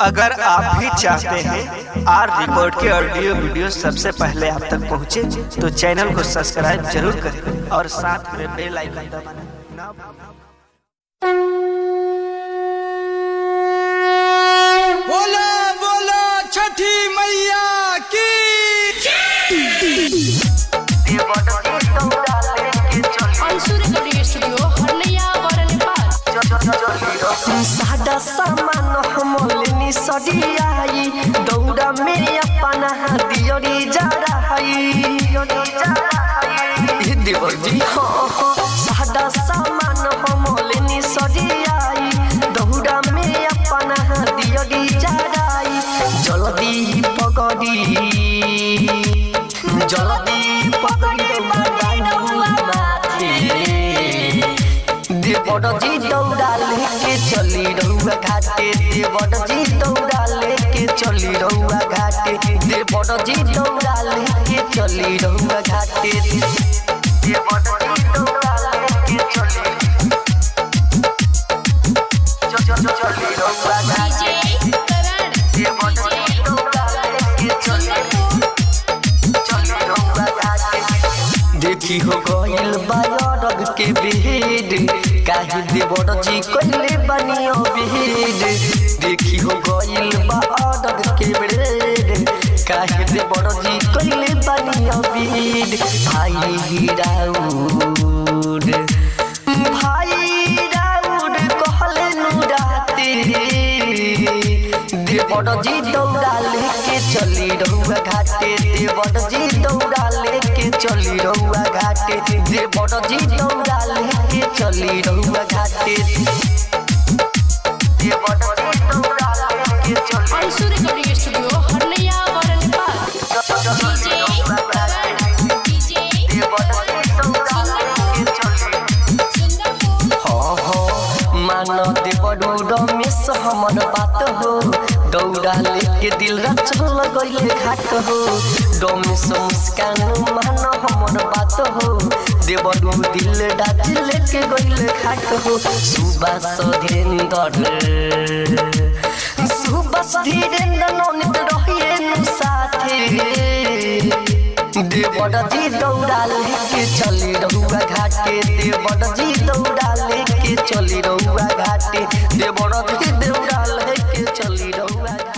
अगर आप भी चाहते हैं आर रिकॉर्ड के ऑडियो वीडियो सबसे पहले आप तक पहुंचे, तो चैनल को सब्सक्राइब जरूर करें और साथ में बेल आइकन दबाना ना भूलें। बोला बोला छठी मैया की अंशुर रेडियो स्टूडियो हरलिया वर नेपाल सादा सामान हमलनी सडियाई दौड़ा में अपना दियोरी जरा हई देवजी हाँ हाँ सादा सामान हमलनी सडियाई दौड़ा में अपना दियोरी जराई जल्दी पकड़ी जल्दी पकड़ी दौड़ा माथे देवड़ जी दौड़ा लेके चली रहुआ घाटे देवड़ जी दौड़ा लेके चली रहुआ घाटे देवड़ जी दौड़ा लेके चली रहुआ घाटे देवड़ जी दौड़ा लेके चली च- च- च- चली रहुआ घाटे डीजे करण देवड़ जी दौड़ा लेके चली चली रहुआ घाटे देखी हो गइल बायरग के भीड़ काहे देवर जी कइले बनियो भीड़ देखी हो गइल बायरग के भीड़ काहे देवर जी कइले बनियो भीड़ भाई राउड भाई राउड कहले नु राते देवड़ जी दौड़ा लेके चली रहुआ घाटे देवड़ जी दौड़ा लेके चली रहुआ घाटे देवड़ जी दौड़ा लेके चली रहुआ घाटे देवड़ जी दौड़ा लेके चली अंशुर रेडियो स्टूडियो हरलिया वर नेपाल डीजे करण डीजे देवड़ जी दौड़ा लेके चली सुंदरपुर हाँ हाँ मान देवड़ू रमेश हमर बात हो दौड़ा लेके दिल रचल गइले घाट हो रमेश मुस्कान मान हमर बात हो देवड़ू दिल डाच लेके गइले घाट हो सुबास धीरेन्द्र सुबास धीरेन्द्र ननित रहिए नु साथे देवड़ जी दौड़ा लेके चली रहुआ घाटे देवड़ जी दौड़ा लेके चली रहुआ घाटे देवड़ जी दौड़ा लेके चली रहुआ घाटे